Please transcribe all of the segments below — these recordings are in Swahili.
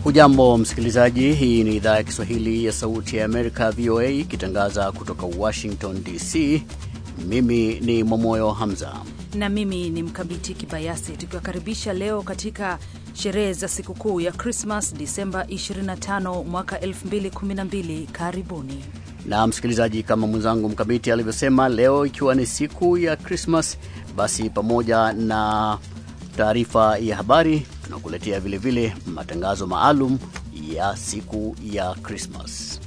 Hujambo msikilizaji, hii ni idhaa ya Kiswahili ya Sauti ya Amerika, VOA, ikitangaza kutoka Washington DC. Mimi ni Momoyo Hamza na mimi ni Mkabiti Kibayasi, tukiwakaribisha leo katika sherehe za sikukuu ya Krismas Disemba 25 mwaka 2012. Karibuni na msikilizaji, kama mwenzangu Mkabiti alivyosema, leo ikiwa ni siku ya Krismas, basi pamoja na taarifa ya habari tunakuletea vilevile matangazo maalum ya siku ya Krismas.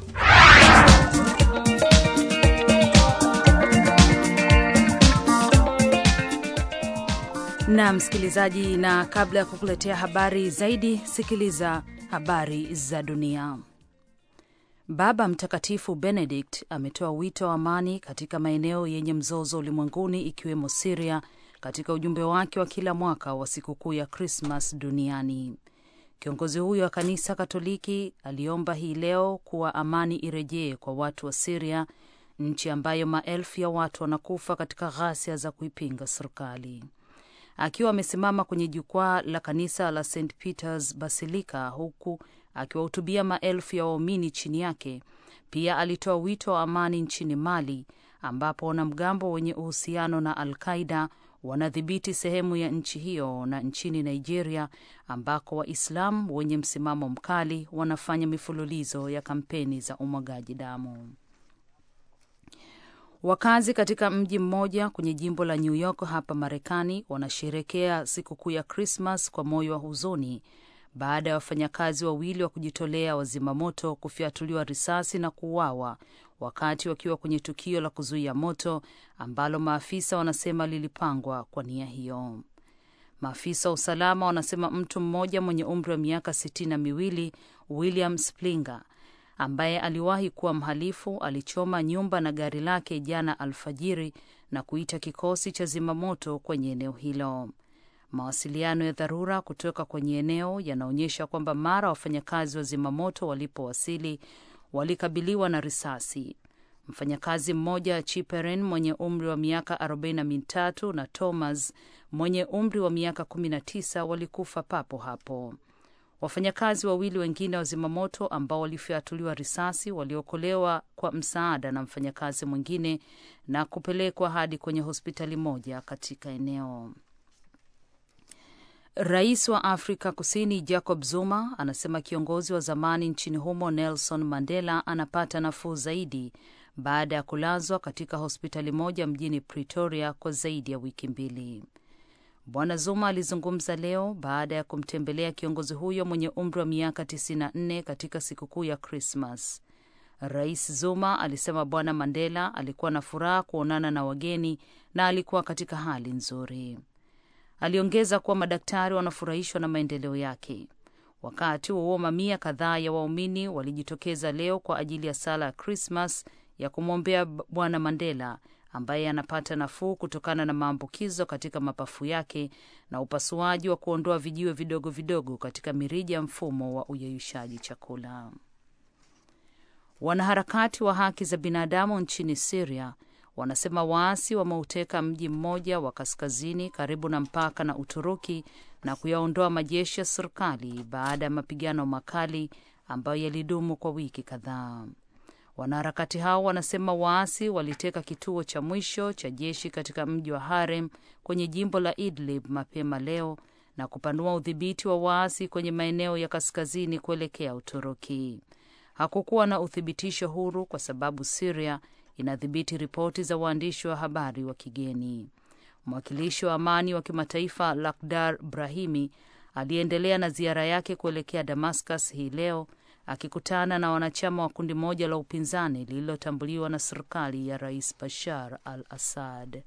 na msikilizaji, na kabla ya kukuletea habari zaidi, sikiliza habari za dunia. Baba Mtakatifu Benedict ametoa wito wa amani katika maeneo yenye mzozo ulimwenguni ikiwemo Siria katika ujumbe wake wa kila mwaka wa sikukuu ya Krismas duniani. Kiongozi huyo wa kanisa Katoliki aliomba hii leo kuwa amani irejee kwa watu wa Siria, nchi ambayo maelfu ya watu wanakufa katika ghasia za kuipinga serikali. Akiwa amesimama kwenye jukwaa la kanisa la St Peters Basilica huku akiwahutubia maelfu ya waumini chini yake, pia alitoa wito wa amani nchini Mali ambapo wanamgambo wenye uhusiano na Al Qaida wanadhibiti sehemu ya nchi hiyo na nchini Nigeria ambako Waislamu wenye msimamo mkali wanafanya mifululizo ya kampeni za umwagaji damu. Wakazi katika mji mmoja kwenye jimbo la New York hapa Marekani wanasherekea sikukuu ya Krismas kwa moyo wa huzuni baada ya wafanyakazi wawili wa kujitolea wazimamoto kufyatuliwa risasi na kuuawa wakati wakiwa kwenye tukio la kuzuia moto ambalo maafisa wanasema lilipangwa kwa nia hiyo. Maafisa wa usalama wanasema mtu mmoja mwenye umri wa miaka sitini na miwili William Splinger ambaye aliwahi kuwa mhalifu alichoma nyumba na gari lake jana alfajiri na kuita kikosi cha zimamoto kwenye eneo hilo. Mawasiliano ya dharura kutoka kwenye eneo yanaonyesha kwamba mara wafanyakazi wa zimamoto walipowasili walikabiliwa na risasi. Mfanyakazi mmoja Chiperen mwenye umri wa miaka arobaini na mitatu na Thomas mwenye umri wa miaka kumi na tisa walikufa papo hapo. Wafanyakazi wawili wengine wa zimamoto ambao walifyatuliwa risasi waliokolewa kwa msaada na mfanyakazi mwingine na kupelekwa hadi kwenye hospitali moja katika eneo. Rais wa Afrika Kusini Jacob Zuma anasema kiongozi wa zamani nchini humo Nelson Mandela anapata nafuu zaidi baada ya kulazwa katika hospitali moja mjini Pretoria kwa zaidi ya wiki mbili. Bwana Zuma alizungumza leo baada ya kumtembelea kiongozi huyo mwenye umri wa miaka 94 katika sikukuu ya Krismas. Rais Zuma alisema Bwana Mandela alikuwa na furaha kuonana na wageni na alikuwa katika hali nzuri. Aliongeza kuwa madaktari wanafurahishwa na maendeleo yake. Wakati huo mamia kadhaa ya waumini walijitokeza leo kwa ajili ya sala ya Krismas ya kumwombea Bwana Mandela ambaye anapata nafuu kutokana na maambukizo katika mapafu yake na upasuaji wa kuondoa vijiwe vidogo vidogo katika mirija ya mfumo wa uyeyushaji chakula. Wanaharakati wa haki za binadamu nchini Syria wanasema waasi wameuteka mji mmoja wa kaskazini karibu na mpaka na Uturuki na kuyaondoa majeshi ya serikali baada ya mapigano makali ambayo yalidumu kwa wiki kadhaa. Wanaharakati hao wanasema waasi waliteka kituo cha mwisho cha jeshi katika mji wa Harem kwenye jimbo la Idlib mapema leo na kupanua udhibiti wa waasi kwenye maeneo ya kaskazini kuelekea Uturuki. Hakukuwa na uthibitisho huru kwa sababu Syria inadhibiti ripoti za waandishi wa habari wa kigeni. Mwakilishi wa amani wa kimataifa Lakhdar Brahimi aliendelea na ziara yake kuelekea Damascus hii leo akikutana na wanachama wa kundi moja la upinzani lililotambuliwa na serikali ya Rais Bashar al-Assad.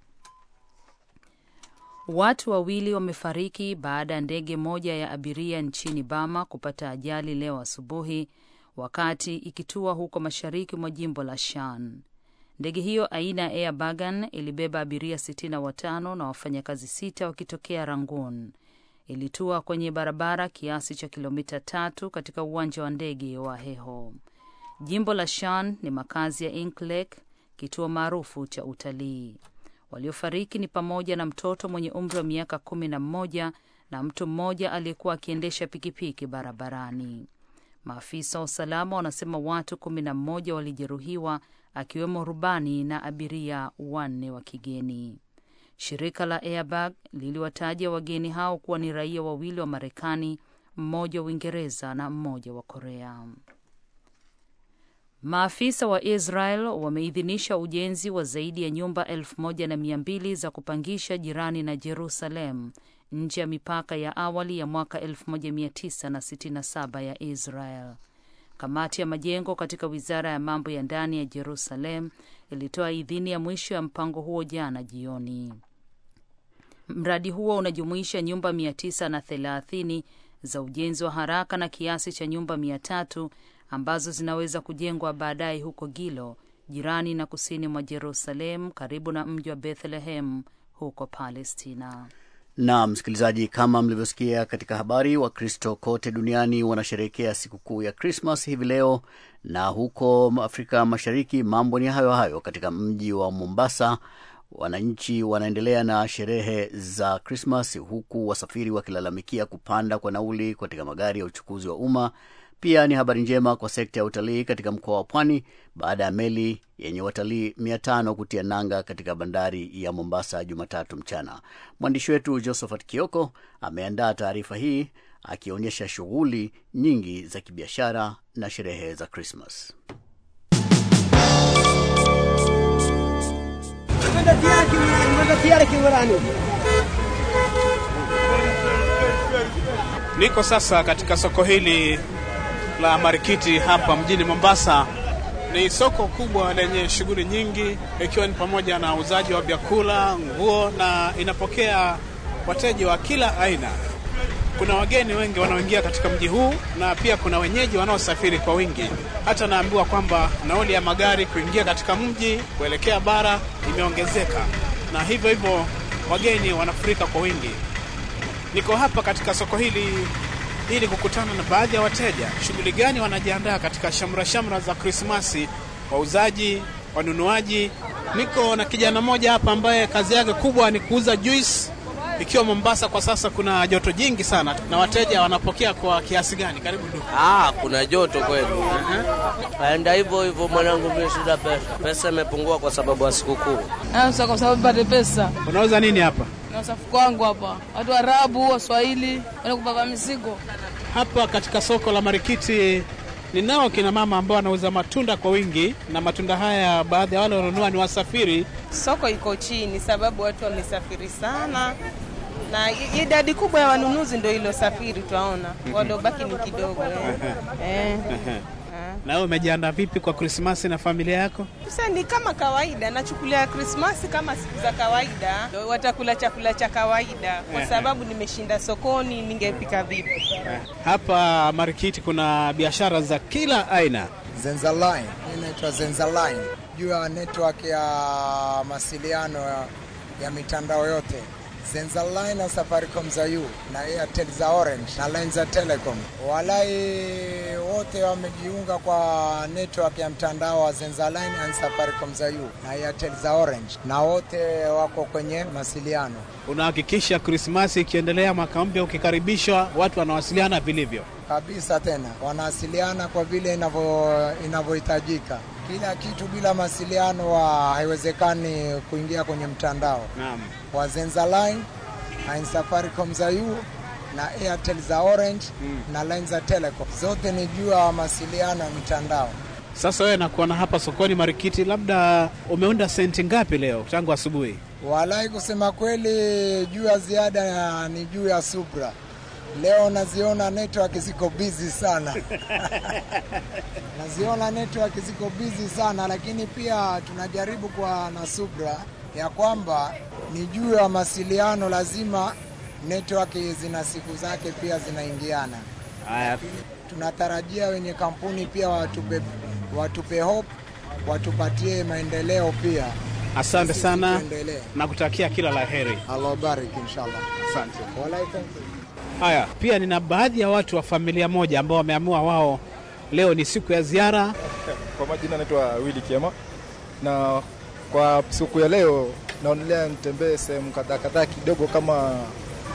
Watu wawili wamefariki baada ya ndege moja ya abiria nchini Bama kupata ajali leo asubuhi wakati ikitua huko mashariki mwa jimbo la Shan. Ndege hiyo aina ya Air Bagan ilibeba abiria sitini na watano na wafanyakazi sita wakitokea Rangoon. Ilitua kwenye barabara kiasi cha kilomita tatu katika uwanja wa ndege wa Heho. Jimbo la Shan ni makazi ya Inclek, kituo maarufu cha utalii. Waliofariki ni pamoja na mtoto mwenye umri wa miaka kumi na mmoja na mtu mmoja aliyekuwa akiendesha pikipiki barabarani. Maafisa wa usalama wanasema watu kumi na mmoja walijeruhiwa akiwemo rubani na abiria wanne wa kigeni. Shirika la Airbag liliwataja wageni hao kuwa ni raia wawili wa Marekani, mmoja wa Uingereza na mmoja wa Korea. Maafisa wa Israel wameidhinisha ujenzi wa zaidi ya nyumba elfu moja na mia mbili za kupangisha jirani na Jerusalem nje ya mipaka ya awali ya mwaka 1967 ya Israel. Kamati ya majengo katika wizara ya mambo ya ndani ya Jerusalem ilitoa idhini ya mwisho ya mpango huo jana jioni. Mradi huo unajumuisha nyumba mia tisa na thelathini za ujenzi wa haraka na kiasi cha nyumba mia tatu ambazo zinaweza kujengwa baadaye huko Gilo, jirani na kusini mwa Jerusalem, karibu na mji wa Bethlehem huko Palestina. Na msikilizaji, kama mlivyosikia katika habari, Wakristo kote duniani wanasherehekea sikukuu ya Krismas hivi leo, na huko Afrika Mashariki mambo ni hayo hayo. Katika mji wa Mombasa, wananchi wanaendelea na sherehe za Krismas, huku wasafiri wakilalamikia kupanda kwa nauli katika magari ya uchukuzi wa umma. Pia ni habari njema kwa sekta ya utalii katika mkoa wa Pwani baada ya meli yenye watalii mia tano kutia nanga katika bandari ya Mombasa Jumatatu mchana. Mwandishi wetu Josephat Kioko ameandaa taarifa hii akionyesha shughuli nyingi za kibiashara na sherehe za Krismas. Niko sasa katika soko hili la Marikiti hapa mjini Mombasa. Ni soko kubwa lenye shughuli nyingi, ikiwa ni pamoja na uuzaji wa vyakula, nguo na inapokea wateja wa kila aina. Kuna wageni wengi wanaoingia katika mji huu na pia kuna wenyeji wanaosafiri kwa wingi. Hata naambiwa kwamba nauli ya magari kuingia katika mji kuelekea bara imeongezeka, na hivyo hivyo wageni wanafurika kwa wingi. Niko hapa katika soko hili ili kukutana na baadhi ya wateja, shughuli gani wanajiandaa katika shamra shamra za Krismasi, wauzaji, wanunuaji. Niko na kijana mmoja hapa ambaye kazi yake kubwa ni kuuza juice, ikiwa Mombasa kwa sasa kuna joto jingi sana, na wateja wanapokea kwa kiasi gani? Karibu ndugu. Ah, kuna joto kweli. Kaenda hivyo hivyo mwanangu, mimi shida pesa. Pesa imepungua kwa sababu ya sikukuu. Sasa kwa sababu pate pesa Unauza nini hapa? na usafuko wangu hapa, watu Arabu, Waswahili wana kupaka mizigo. Hapa katika soko la Marikiti ninao kina mama ambao wanauza matunda kwa wingi, na matunda haya baadhi ya wale wanunua ni wasafiri. Soko iko chini sababu watu wamesafiri sana, na i- idadi kubwa ya wanunuzi ndio ilosafiri, twaona waliobaki ni kidogo eh. Eh. Na wewe umejiandaa vipi kwa Krismasi na familia yako? Sasa ni kama kawaida, nachukulia Krismasi kama siku za kawaida, Ndio watakula chakula cha kawaida, kwa sababu nimeshinda sokoni, ningepika vipi? Hapa Marikiti kuna biashara za kila aina. Zenzaline, hii inaitwa Zenzaline juu ya network ya mawasiliano ya, ya mitandao yote Zenzaline na Safaricom za U na Airtel za Orange na line za Telecom. Walai wote wamejiunga kwa network ya mtandao wa Zenzaline na Safaricom za U na Airtel za Orange, na wote wako kwenye mawasiliano Unahakikisha Krismasi ikiendelea, mwaka mpya ukikaribishwa, watu wanawasiliana vilivyo. kabisa. Tena wanawasiliana kwa vile inavyo- inavyohitajika. Kila kitu bila mawasiliano wa haiwezekani kuingia kwenye mtandao Naam. wa Zenzaline na Safaricom za U na Airtel za Orange na line za Telecom, zote ni juu ya mawasiliano ya mitandao. Sasa wewe nakuona hapa sokoni Marikiti, labda umeunda senti ngapi leo tangu asubuhi? Walai, kusema kweli, juu ya ziada ya- ni juu ya subra. Leo naziona network ziko busy sana naziona network ziko busy sana, lakini pia tunajaribu kwa na subra ya kwamba ni juu ya mawasiliano, lazima network zina siku zake pia zinaingiana. Haya, Tunatarajia wenye kampuni pia watupe, watupe hope, watupatie maendeleo pia. asante Sisi sana tuendelee. na kutakia kila la heri. Allah bariki inshallah. Asante. Walai, thank you. Haya, pia nina baadhi ya watu wa familia moja ambao wameamua wao leo ni siku ya ziara. Kwa majina naitwa Willy Kiema, na kwa siku ya leo naonelea nitembee sehemu kadhaa kadhaa kidogo kama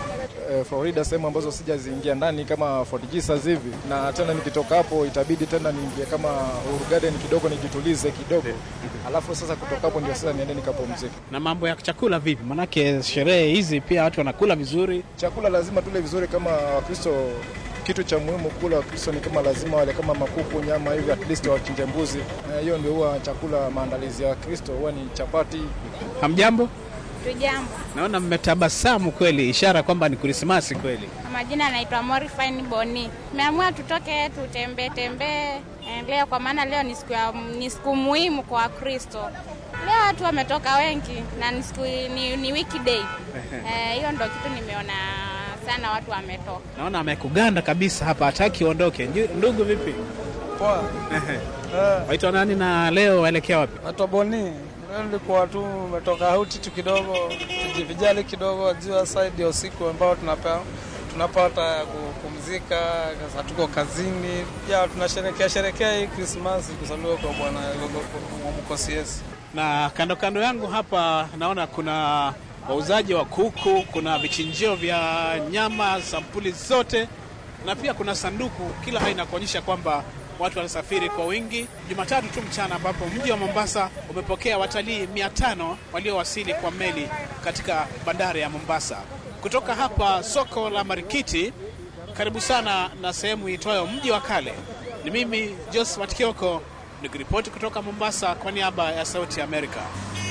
eh, Florida, sehemu ambazo sijaziingia ndani kama Fort Jesus hivi, na tena nikitoka hapo itabidi tena niingie kama Uhuru Garden kidogo nijitulize kidogo, alafu sasa kutoka hapo ndio sasa niende nikapumzike. Na mambo ya chakula vipi? Manake sherehe hizi pia watu wanakula vizuri. Chakula lazima tule vizuri kama Wakristo. Kitu cha muhimu kula Wakristo ni kama lazima wale kama makuku, nyama hivi, at least wachinje mbuzi. Eh, Hiyo ndio huwa chakula, maandalizi ya Wakristo huwa ni chapati. Hamjambo? Tujambo. Naona mmetabasamu kweli, ishara kwamba ni Krismasi kweli. Kwa majina anaitwa Morifine Boni. Tumeamua tutoke tutembee tembee eh, leo kwa maana leo ni siku ya ni siku muhimu kwa Wakristo. Leo watu wametoka wengi na ni siku ni, ni weekday. Eh, hiyo ndio kitu nimeona sana watu wametoka. Naona amekuganda kabisa hapa, hataki uondoke. Nju- Ndugu vipi? Poa. Waitwa nani na leo waelekea wapi? Naitwa Boni. Leo nilikuwa tu umetoka auti tu kidogo, tujivijali kidogo, jua side ya usiku ambao tunapa tunapata ya kupumzika, sasa tuko kazini. Ya tunasherekea sherekea hii Krismasi kuzaliwa kwa Bwana kwa mkosi Yesu. Na kando kando yangu hapa naona kuna wauzaji wa kuku, kuna vichinjio vya nyama sampuli zote, na pia kuna sanduku kila aina kuonyesha kwamba watu wanasafiri kwa wingi. Jumatatu tu mchana, ambapo mji wa Mombasa umepokea watalii mia tano waliowasili kwa meli katika bandari ya Mombasa. Kutoka hapa soko la Marikiti, karibu sana na sehemu iitwayo mji wa kale. Ni mimi Josephat Kioko nikiripoti kutoka Mombasa kwa niaba ya Sauti ya Amerika.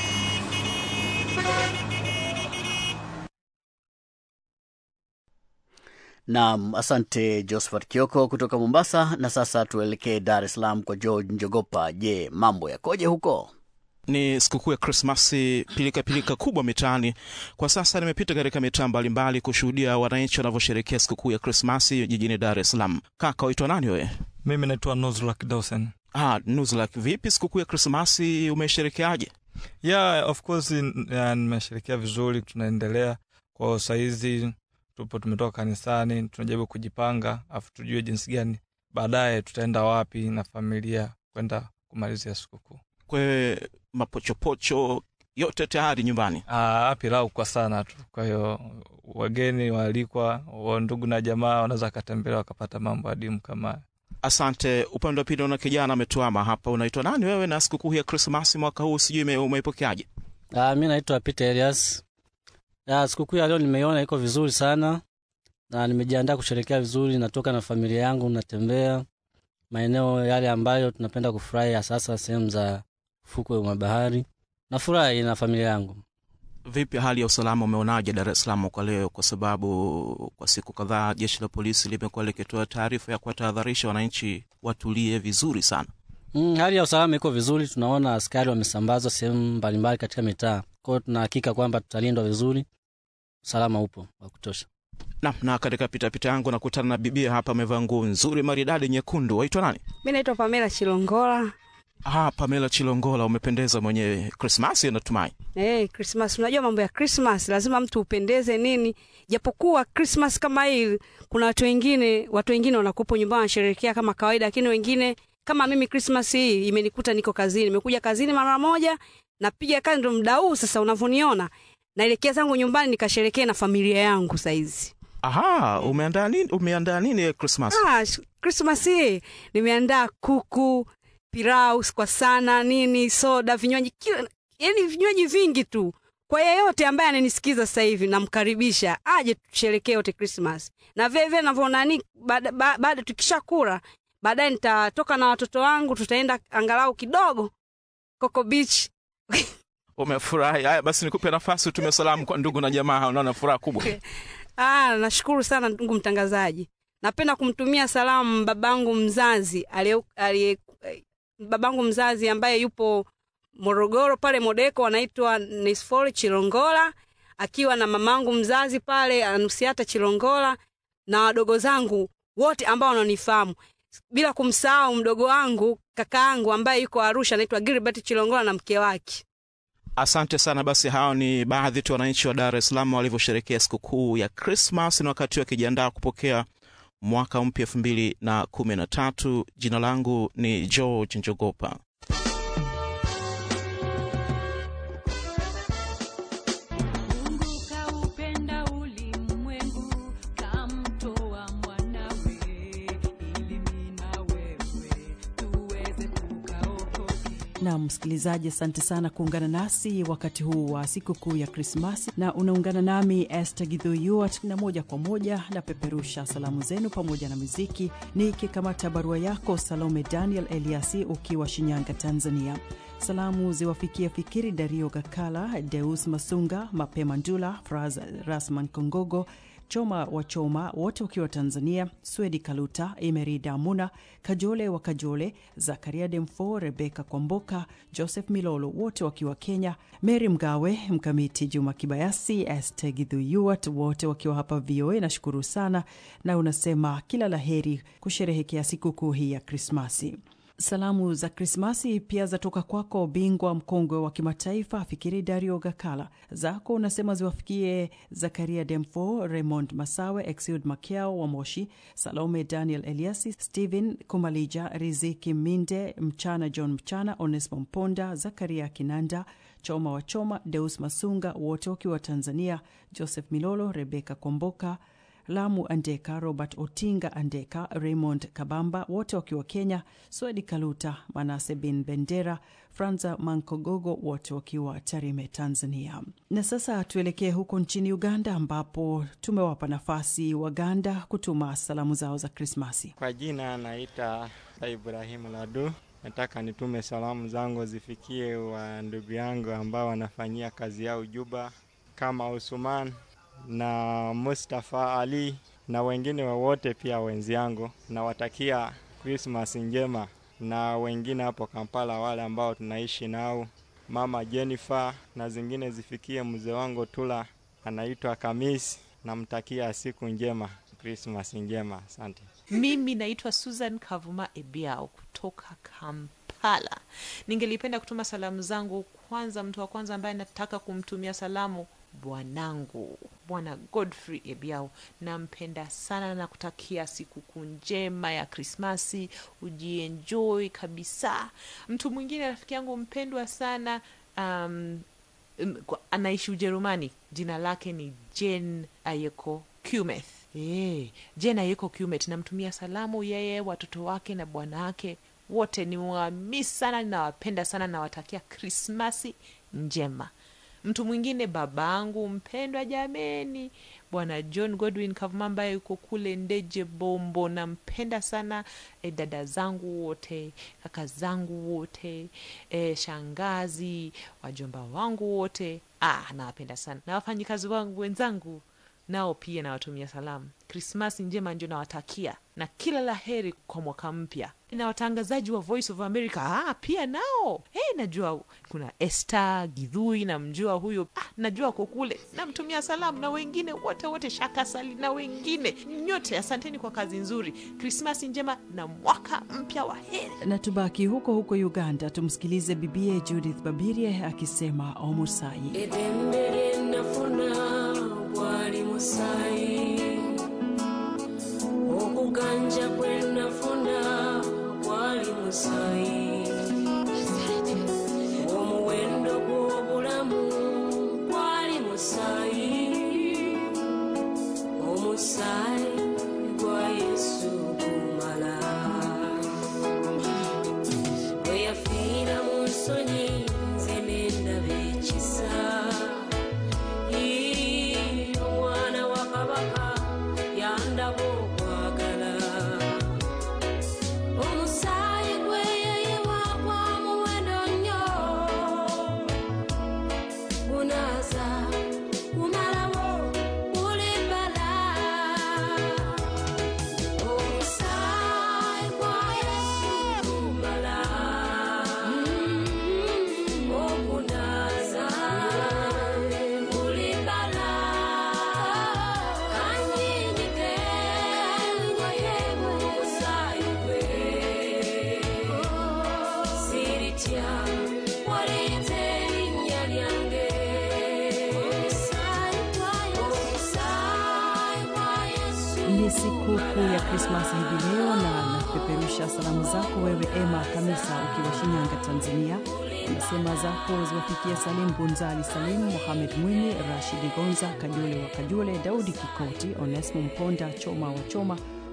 Naam, asante Josephat Kioko kutoka Mombasa. Na sasa tuelekee Dar es Salaam kwa George Njogopa. Je, mambo yakoje huko? Ni sikukuu ya Krismasi, pilikapilika kubwa mitaani. Kwa sasa nimepita katika mitaa mbalimbali kushuhudia wananchi wanavyosherekea sikukuu ya Krismasi jijini Dar es Salaam. Kaka, waitwa nani wewe? Mimi naitwa Nuzlak Dawson. Ah, Nuzlak, vipi sikukuu ya Krismasi umesherekeaje? Yeah, of course ya, nimesherekea vizuri, tunaendelea kwa saizi, tupo tumetoka kanisani, tunajaribu kujipanga, afu tujue jinsi gani baadaye tutaenda wapi na familia kwenda kumalizia sikukuu. Kwe mapochopocho yote tayari nyumbani? Ah, pilau kwa sana tu. Kwa hiyo wageni waalikwa, wa ndugu na jamaa wanaweza wakatembelea wakapata mambo adimu kama haya. Asante. Upande wa pili una kijana ametuama hapa. Unaitwa nani wewe, na sikukuu ya Krismasi mwaka huu sijui ume- umeipokeaje? Ah, mi naitwa Peter Elias. Ah, sikukuu ya leo nimeiona iko vizuri sana na nimejiandaa kusherekea vizuri. Natoka na familia yangu, natembea maeneo yale ambayo tunapenda kufurahi, sasa sehemu za fukwe mwa bahari. Nafurahi na familia yangu. Vipi hali ya usalama umeonaje Dar es Salaam kwa leo? Kwa sababu kwa siku kadhaa jeshi la polisi limekuwa likitoa taarifa ya kuwatahadharisha wananchi watulie vizuri sana. Mm, hali ya usalama iko vizuri, tunaona askari wamesambazwa sehemu mbalimbali katika mitaa. Kwa hiyo tunahakika kwamba tutalindwa vizuri, usalama upo wa kutosha. Na, na katika pitapita yangu nakutana na bibia hapa, amevaa nguo nzuri maridadi nyekundu. Waitwa nani? Mi naitwa Pamela Chilongola. Ah, Pamela Chilongola, umependeza mwenyewe. Krismasi natumai. Hey, Christmas, unajua mambo ya Christmas lazima mtu upendeze nini, japokuwa Christmas kama hii kuna watu wengine watu wengine wanakupo nyumbani wanasherehekea kama kawaida, lakini wengine kama mimi Christmas hii imenikuta niko kazini, nimekuja kazini mara moja, napiga kazi, ndo muda huu sasa unavyoniona naelekea zangu nyumbani nikasherekea na familia yangu saizi. Aha, umeandaa nini? Umeandaa nini Krismas? Ah, sh- Christmas hii nimeandaa kuku, pilau kwa sana, nini, soda, vinywaji, kila yani vinywaji vingi tu. Kwa yeyote ambaye ananisikiza sasa hivi namkaribisha aje tusherekee wote Christmas. Na vile vile navyoona nani baada ba, baada tukishakula baadaye nitatoka na watoto wangu tutaenda angalau kidogo Coco Beach. Umefurahi? Haya basi, nikupe nafasi utume salamu kwa ndugu na jamaa. Unaona furaha kubwa. Ah, nashukuru sana ndugu mtangazaji. Napenda kumtumia salamu babangu mzazi aliye aliye babangu mzazi ambaye yupo Morogoro pale Modeko, anaitwa Nisfori Chilongola, akiwa na mamangu mzazi pale Anusiata Chilongola na wadogo zangu wote ambao wananifahamu, bila kumsahau mdogo wangu kakaangu ambaye yuko Arusha anaitwa Gilbert Chilongola na mke wake. Asante sana. Basi hao ni baadhi tu wananchi wa Dar es Salaam walivyosherekea sikukuu ya Krismas na wakati wakijiandaa kupokea mwaka mpya elfu mbili na kumi na tatu. Jina langu ni George Njogopa. Mungu kaupenda ulimwengu Na msikilizaji, asante sana kuungana nasi wakati huu wa sikukuu ya Krismasi, na unaungana nami Esther Gidhuyuat, na moja kwa moja na peperusha salamu zenu pamoja na muziki, nikikamata barua yako Salome Daniel Eliasi ukiwa Shinyanga, Tanzania. Salamu ziwafikia Fikiri Dario Gakala, Deus Masunga, Mapema Ndula, Fraz Rasman Kongogo, Choma wa Choma, wote wakiwa Tanzania, Swedi Kaluta, Emerida Muna, Kajole wa Kajole, Zakaria Demfo, Rebeka Kwamboka, Joseph Milolo, wote wakiwa Kenya, Mary Mgawe, Mkamiti Juma Kibayasi, Estegidhuyuat, wote wakiwa hapa VOA. Nashukuru sana na unasema kila la heri kusherehekea sikukuu hii ya Krismasi. Salamu za Krismasi pia zatoka kwako bingwa mkongwe wa kimataifa Fikiri Dario Gakala. Zako unasema ziwafikie Zakaria Demfo, Raymond Masawe, Exud Makiao wa Moshi, Salome Daniel Eliasi, Stephen Kumalija, Riziki Minde, Mchana John Mchana, Onesmo Mponda, Zakaria Kinanda, Choma wa Choma, Deus Masunga, wote wakiwa Tanzania, Joseph Milolo, Rebeka Kwamboka, Lamu Andeka, Robert Otinga Andeka, Raymond Kabamba, wote wakiwa Kenya, Swedi Kaluta, Manase bin Bendera, Franza Mankogogo, wote wakiwa Tarime, Tanzania. Na sasa tuelekee huko nchini Uganda, ambapo tumewapa nafasi Waganda kutuma salamu zao za Krismasi. Kwa jina naita Ibrahimu Ladu. Nataka nitume salamu zangu zifikie wa ndugu yangu ambao wanafanyia kazi yao Juba, kama Usman na Mustafa Ali na wengine wowote pia wenzi yangu, nawatakia Krismas njema, na wengine hapo Kampala, wale ambao tunaishi nao, mama Jennifer, na zingine zifikie mzee wangu Tula anaitwa Kamisi, namtakia siku njema, Krismas njema. Asante. Mimi naitwa Susan Kavuma Ebiao kutoka Kampala. Ningelipenda kutuma salamu zangu, kwanza, mtu wa kwanza ambaye nataka kumtumia salamu bwanangu Bwana Godfrey Ebiao, nampenda sana na kutakia sikukuu njema ya Krismasi, ujienjoy kabisa. Mtu mwingine rafiki yangu mpendwa sana um, anaishi Ujerumani, jina lake ni Jen Ayeko Kumeth. E, Jen Ayeko Kumeth, namtumia salamu yeye, watoto wake na bwana wake wote, ni wamisi sana, ninawapenda sana, nawatakia Krismasi njema mtu mwingine babangu mpendwa jameni, bwana John Godwin Kavuma ambaye yuko kule Ndeje Bombo, nampenda sana e, dada zangu wote, kaka zangu wote, e, shangazi, wajomba wangu wote, ah, nawapenda sana na wafanyikazi wangu wenzangu nao pia nawatumia salamu. Krismasi njema ndio nawatakia na kila la heri kwa mwaka mpya. Na watangazaji wa Voice of America ah, pia nao hey, najua kuna Esther Gidhui, namjua huyo ah, najua ko kule, namtumia salamu na wengine wote wote, Shakasali na wengine nyote, asanteni kwa kazi nzuri. Krismasi njema na mwaka mpya wa heri. Na tubaki huko huko Uganda, tumsikilize bibie Judith Babirie akisema omusai edembere nafuna bwali musayi okuganja kwe nafuna bwali musayi omuwendo gw'obulamu bwali musayi omusayi gwa yesu gumala bwe yafiira mu nsonyi nze nendaba ekisa omwana wa kabaka yandaba okwagala omusaayi gwe yeyiwa gwa muwendo nnyo gunaaza gumalawo gulimbala omusaayi gwa yesu gumala ogunaaza gulimbala kanyinike ngoye omusaayi gwe siritya waleeta erinnya lyange omusaayi gwa yesu Ni sikukuu ya Krismasi hivi leo, na napeperusha salamu zako wewe Emma Kamisa ukiwa Shinyanga, Tanzania. Unasema zako ziwafikia Salim Bunzali, Salim Mohamed Mwinyi, Rashidi Gonza, Kajule wa Kajule, Daudi Kikoti, Onesmo Mponda, Choma wa Choma,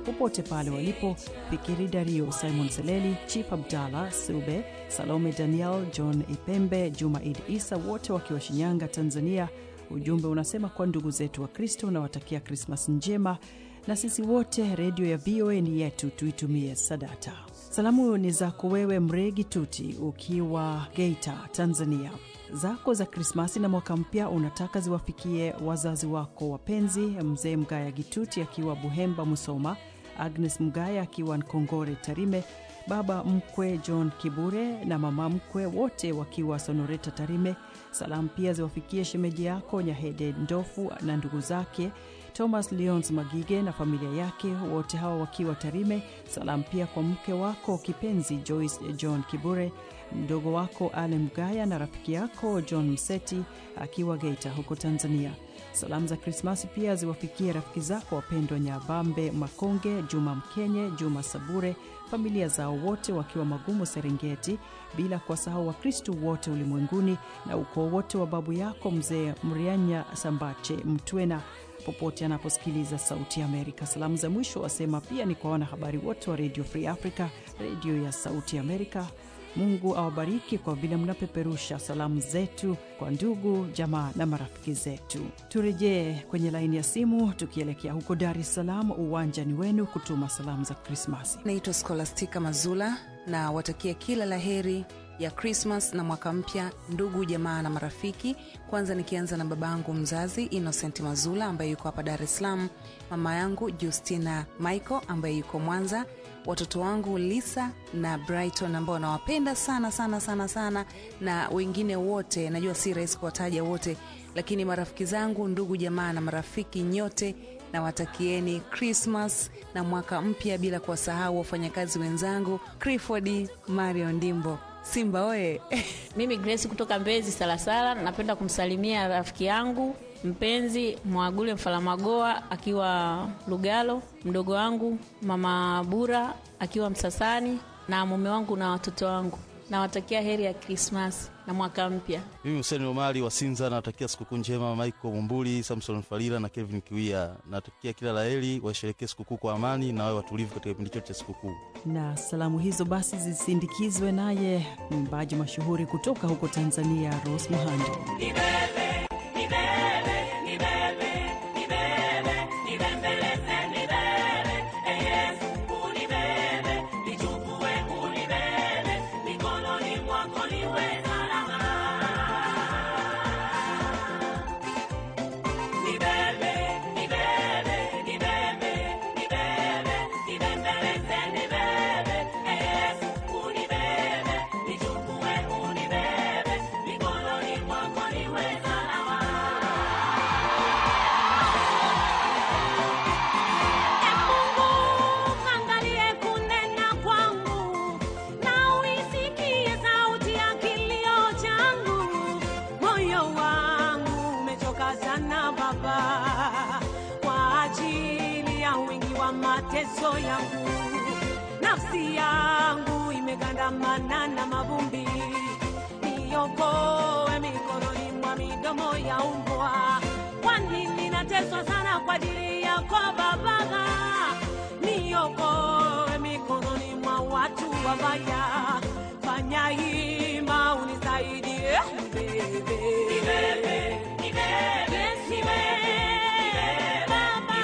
popote pale walipo, Fikiri Dario, Simon Seleli, Chip Abdallah Sube, Salome Daniel, John Ipembe, Juma Idi Isa, wote wakiwa Shinyanga, Tanzania. Ujumbe unasema kwa ndugu zetu wa Kristo unawatakia Krismas njema, na sisi wote redio ya VOA ni yetu, tuitumie sadata. Salamu ni zako wewe Mregi Tuti ukiwa Geita, Tanzania. Zako za Krismasi na mwaka mpya unataka ziwafikie wazazi wako wapenzi, mzee Mgaya Gituti akiwa Buhemba, Musoma, Agnes Mgaya akiwa Nkongore, Tarime, baba mkwe John Kibure na mama mkwe wote wakiwa Sonoreta, Tarime. Salamu pia ziwafikie shemeji yako Nyahede Ndofu na ndugu zake Thomas Leons Magige na familia yake wote hawa wakiwa Tarime. Salamu pia kwa mke wako kipenzi Joyce John Kibure, mdogo wako Ale Mgaya na rafiki yako John Mseti akiwa Geita huko Tanzania. Salamu za Krismasi pia ziwafikie rafiki zako wapendwa Nyabambe Makonge, Juma Mkenye, Juma Sabure, familia zao wote wakiwa Magumu Serengeti, bila kuwasahau Wakristu wote ulimwenguni na ukoo wote wa babu yako mzee Mrianya Sambache Mtwena popote anaposikiliza Sauti ya Amerika. Salamu za mwisho wasema pia ni kwa wanahabari wote wa Radio Free Africa, redio ya Sauti ya Amerika. Mungu awabariki kwa vile mnapeperusha salamu zetu kwa ndugu, jamaa na marafiki zetu. Turejee kwenye laini ya simu tukielekea huko Dar es Salaam, uwanjani wenu kutuma salamu za Krismasi. Naitwa Skolastika Mazula na watakia kila la heri ya Krismas na mwaka mpya, ndugu jamaa na marafiki. Kwanza nikianza na babangu mzazi Innocent Mazula ambaye yuko hapa Dar es Salaam, mama yangu Justina Michael ambaye yuko Mwanza, watoto wangu Lisa na Brighton ambao nawapenda sana sana sana sana, na wengine wote, najua si rahisi kuwataja wote, lakini marafiki zangu, ndugu jamaa na marafiki nyote nawatakieni Krismas na mwaka mpya, bila kuwasahau wafanyakazi wenzangu Clifford Mario Ndimbo Simba oye! Mimi Grace kutoka Mbezi Salasala, napenda kumsalimia rafiki yangu mpenzi Mwagule Mfalamagoa akiwa Lugalo, mdogo wangu mama Bura akiwa Msasani, na mume wangu na watoto wangu. Nawatakia heri ya Krismasi na mwaka mpya. Mimi Huseni Omari wa Sinza natakia sikukuu njema Michael Mumbuli, Samson Falila na Kevin Kiwia. Natakia kila la heri, washerekee sikukuu kwa amani na wawe watulivu katika kipindi chote cha sikukuu. Na salamu hizo basi zisindikizwe naye mwimbaji mashuhuri kutoka huko Tanzania, Rose Muhando. Angalie kunena kwangu na uisikie sauti ya kilio changu. Moyo wangu umechoka sana Baba, kwa ajili ya wingi wa mateso yangu. Nafsi yangu imegandamana na mavumbi, niokoe mikononi mwa midomo ya umbwa. Kwani ninateswa sana kwa ajili yako Baba niokoe mikononi mwa watu wabaya. Fanya hima unisaidie, nibebe. Yes, nibebe. Baba.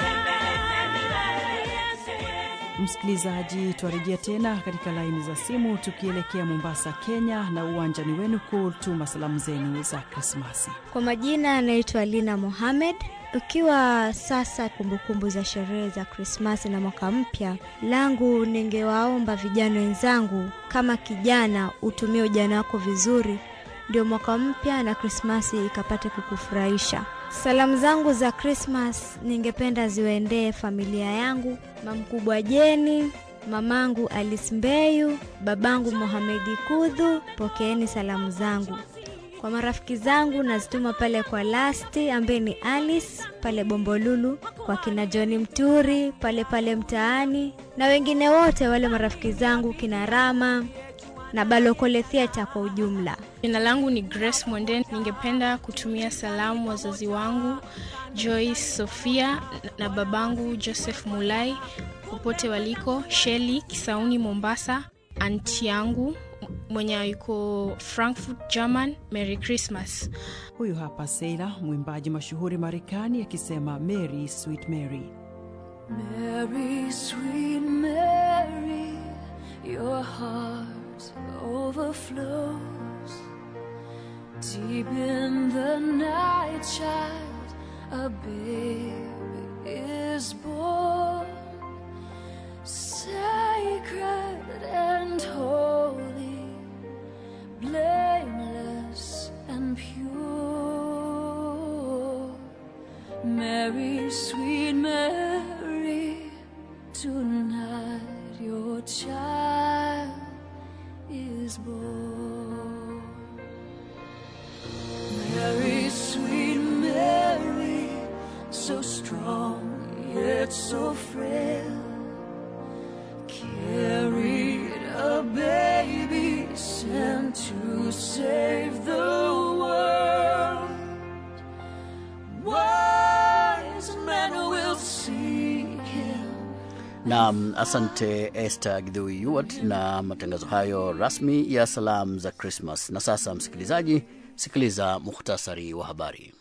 Msikilizaji, twarejea tena katika laini za simu tukielekea Mombasa, Kenya, na uwanjani wenu kutuma salamu zenu za Krismasi. Kwa majina anaitwa Lina Mohamed. Ukiwa sasa kumbukumbu za sherehe za Krismasi na mwaka mpya, langu ningewaomba vijana wenzangu, kama kijana utumie ujana wako vizuri, ndio mwaka mpya na Krismasi ikapate kukufurahisha. Salamu zangu za Krismas ningependa ziwaendee familia yangu, mamkubwa Jeni, mamangu Alice Mbeyu, babangu Mohamedi Kudhu, pokeeni salamu zangu. Kwa marafiki zangu nazituma pale kwa Lasti ambaye ni Alice pale Bombolulu, kwa kina Johni Mturi pale pale mtaani, na wengine wote wale marafiki zangu kina Rama na Balokole Theatre kwa ujumla. Jina langu ni Grace Mwende. Ningependa kutumia salamu wazazi wangu Joyce Sofia na babangu Joseph Mulai popote waliko, Sheli Kisauni Mombasa, anti yangu mwenye yuko Frankfurt German, Merry Christmas. Huyu hapa Seila, mwimbaji mashuhuri Marekani, akisema Mary Sweet Mary. Mary, sweet Mary, your heart overflows. Deep in the night, child, a baby is born. Sacred and holy, blameless and pure. Mary, sweet Mary, tonight your child is born. Mary, sweet Mary, so strong yet so frail, carried a baby sent to save the world. Wise men will seek him. Naam, asante Esther Gidhui Yuwat na matangazo hayo rasmi ya salamu za Krismas. Na sasa, msikilizaji, sikiliza muhtasari wa habari.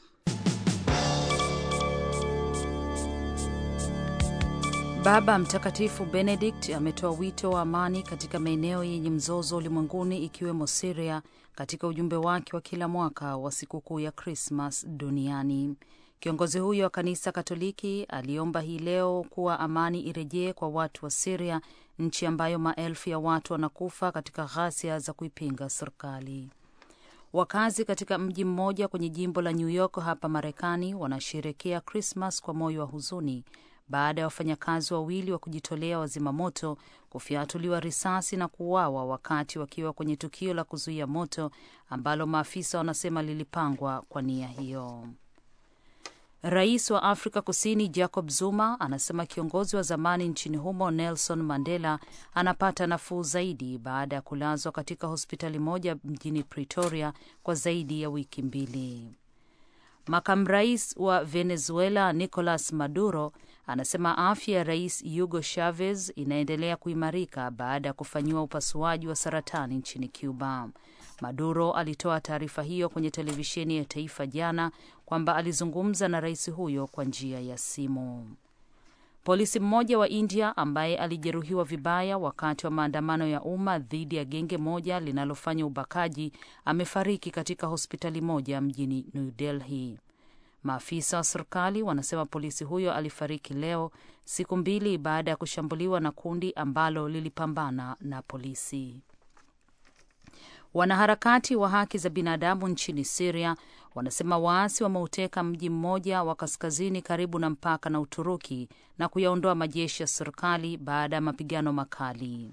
Baba Mtakatifu Benedict ametoa wito wa amani katika maeneo yenye mzozo ulimwenguni ikiwemo Siria katika ujumbe wake wa kila mwaka wa sikukuu ya Krismas duniani. Kiongozi huyo wa kanisa Katoliki aliomba hii leo kuwa amani irejee kwa watu wa Siria, nchi ambayo maelfu ya watu wanakufa katika ghasia za kuipinga serikali. Wakazi katika mji mmoja kwenye jimbo la New York hapa Marekani wanasherekea Krismas kwa moyo wa huzuni baada ya wafanyakazi wawili wa kujitolea wazima moto kufyatuliwa risasi na kuuawa wakati wakiwa kwenye tukio la kuzuia moto ambalo maafisa wanasema lilipangwa kwa nia hiyo. Rais wa Afrika Kusini Jacob Zuma anasema kiongozi wa zamani nchini humo Nelson Mandela anapata nafuu zaidi baada ya kulazwa katika hospitali moja mjini Pretoria kwa zaidi ya wiki mbili. Makamu rais wa Venezuela Nicolas Maduro anasema afya ya rais Hugo Chavez inaendelea kuimarika baada ya kufanyiwa upasuaji wa saratani nchini Cuba. Maduro alitoa taarifa hiyo kwenye televisheni ya taifa jana kwamba alizungumza na rais huyo kwa njia ya simu. Polisi mmoja wa India ambaye alijeruhiwa vibaya wakati wa maandamano ya umma dhidi ya genge moja linalofanya ubakaji amefariki katika hospitali moja mjini New Delhi. Maafisa wa serikali wanasema polisi huyo alifariki leo, siku mbili baada ya kushambuliwa na kundi ambalo lilipambana na polisi. Wanaharakati wa haki za binadamu nchini Siria wanasema waasi wameuteka mji mmoja wa kaskazini karibu na mpaka na Uturuki na kuyaondoa majeshi ya serikali baada ya mapigano makali.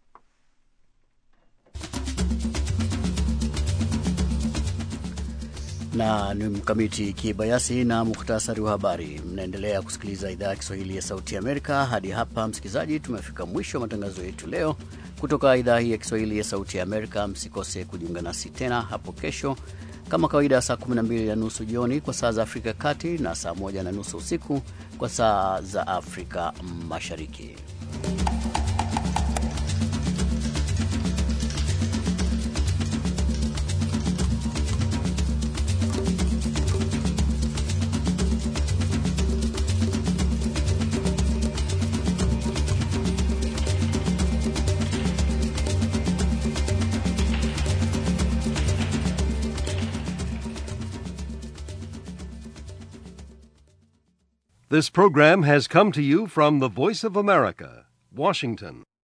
na ni mkamiti kibayasi na muhtasari wa habari. Mnaendelea kusikiliza idhaa ya Kiswahili ya Sauti ya Amerika. Hadi hapa, msikilizaji, tumefika mwisho wa matangazo yetu leo kutoka idhaa hii ya Kiswahili ya Sauti ya Amerika. Msikose kujiunga nasi tena hapo kesho kama kawaida, saa 12 na nusu jioni kwa saa za Afrika ya Kati na saa 1 na nusu usiku kwa saa za Afrika Mashariki. This program has come to you from the Voice of America, Washington.